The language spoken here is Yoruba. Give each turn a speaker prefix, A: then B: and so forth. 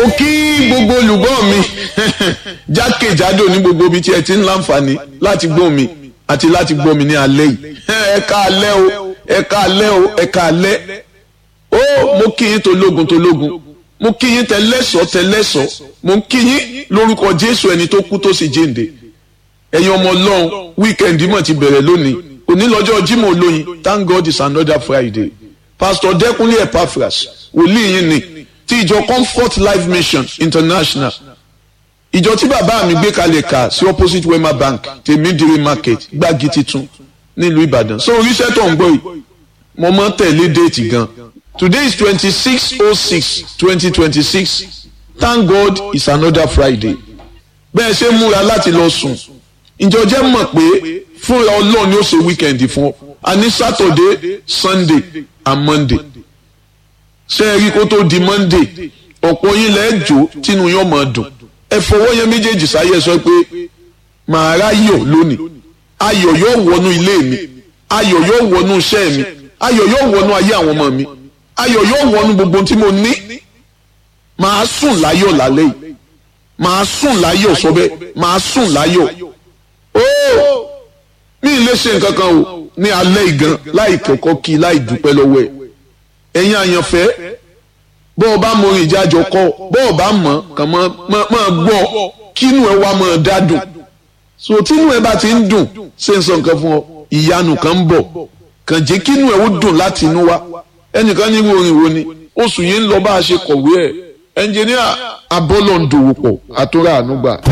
A: mo kí gbogbo olùgbọ́ mi jákèjádò ní gbogbo ibi tí ẹ ti ń láǹfààní láti gbọ́ mi àti láti gbọ́ mi ní alẹ́ yìí ẹ ká alẹ́ o ẹ ká alẹ́ o ẹ ká alẹ́ ó mo kí yín tológun tológun mo kí yín tẹlẹ́sọ̀ tẹlẹ́sọ̀ mo kí yín lórúkọ Jésù ẹni tó kú tó sì jíǹde ẹ̀yin ọmọ Ọlọ́run wíkẹ́ndì mọ̀ ti bẹ̀rẹ̀ lónìí òní lọ́jọ́ Jímọ̀ olóyin thank God it's another Friday Pastor Dẹ́kunlé Epaphras wòlíì yín ni ti ìjọ Comfort Life Mission International ìjọ tí bàbá mi gbé kalẹ̀ kà sí opposite Wema Bank tèmídìrí market gbági titun nílùú Ìbàdàn so oríṣẹ́ tó ń gbọ́ yìí mo mọ́ tẹ̀lé déètì gan today is twenty six oh six twenty twenty six thank God it's another Friday bẹ́ẹ̀ ṣe múra láti lọ sùn ìjọ jẹ́ mọ̀ pé fúnra Ọlọ́run ni ó ṣe weekend fún ọ a ní Saturday Sunday and Monday ṣé ẹ rí kó tó di Monday ọ̀pọ̀ yín lẹ́ẹ̀ jó tínú yóò máa dùn ẹ fọwọ́ yẹn méjèèjì sáyẹ sọ pé màá ráyọ̀ lónìí ayọ̀ yóò wọnú ilé mi ayọ̀ yóò wọnú iṣẹ́ mi ayọ̀ yóò wọnú ayé àwọn ọmọ mi ayọ̀ yóò wọnú gbogbo tí mo ní màá sùn láyọ̀ lálẹ́ yìí màá sùn láyọ̀ sọ bẹ́ẹ̀ màá sùn láyọ̀ ó mi ì lè ṣe nǹkan kan o ní alẹ́ ìgan láì kọ́kọ́ kí láì dúpẹ́ lọ́wọ́ ẹ̀ ẹ̀yin àyànfẹ́ bọ́ ọ bá mọ orin ìjájọ kọ́ bọ́ ọ bá mọ̀ kàn máa gbọ́ kínú ẹ wá máa dádùn so tínú ẹ bá ti ń dùn ṣe ń sọ nǹkan fún ọ ìyanu kan ń bọ̀ kàn jẹ́ kínú ẹ ó dùn láti inú wá ẹnìkan ní orin wo ni oṣù yìí ń lọ bá a ṣe kọ̀wé ẹ̀ ẹnjìníà abọ́lọ̀ ń dòwò pọ̀ àtúrà ànúgbà.